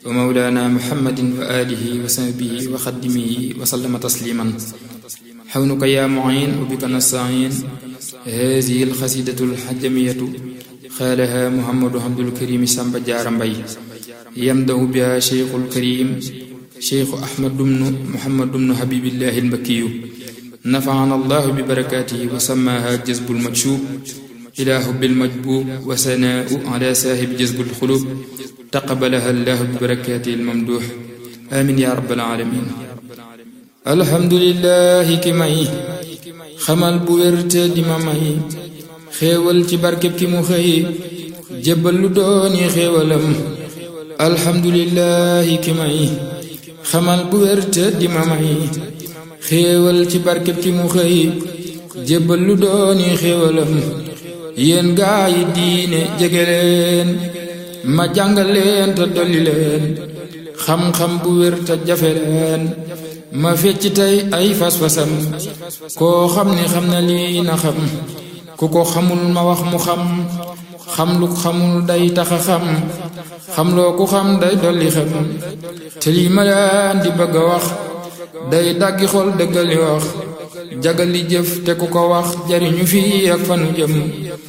wa mawlaana muhammadin wa aalihi wa sahbihi wa xaddimihi wa sallama tasliiman xawnuka yaa muin wa bika nastain haadihi alxasidatu alxajamiyatu xaalaha muhammadu abdul karimi samba jaara mbay yamdahu biha cheikhu alkarim cheikhu ahmad dumnu muhammad dumnu habibillahi almakkiyu nafaana allahu bi barakaatihi wa sammaha jazbu almakshub ila hubbi almajbub wa sanaau ala saahibi jazbu alxulub taqabalaha allahu bi barakaatihi almamduux amin ya rabbal alamin alhamdulillahi ki may xamal bu wérte di ma may xéewal ci barkeb ki mu xëy jébbal lu dooni xéewalam alhamdulillahi ki may xamal bu wérte di ma may xéewal ci barkeb ki mu xëy jébbal lu dooni xéewalam yéen gaa yi diine jege leen ma jàngal leen te dolli leen xam-xam bu wér te jafe leen ma fecc tey ay fas-fasam koo xam ni xam na lii na xam ku ko xamul ma wax mu xam xam lu xamul day taxa xam xam loo ku xam day dolli xam te lii ma leen di bëgg a wax day daggi xol dëggali wax jagali jëf te ku ko wax jariñu fii ak fanu jëm